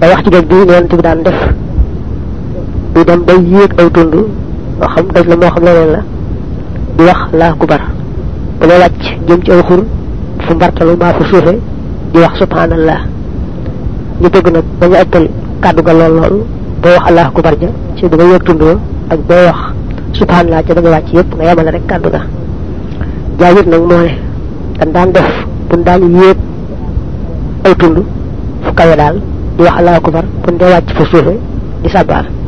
day wax ci géej bi yonent bi daan def du dem bay yéeg aw tund moo xam daj la moo xam leneen la di wax laa kubar bu lay wàcc jëm ci aw xur fu mbartalu maa fu suufe di wax subhanallah ñu bëgg nag bañu ëppal kàddu ga lool lool boo wax allah kubar ja ci bi nga yéeg tund wa ak boo wax subhanallah ca da nga wàcc yépp nga yemale rek kàddu ga jaayit nag moo ne dañ daan def buñ daan yéeg aw tund fu kawe daal di wax allah kubar buñ dee wàcc fu suufe di sabaar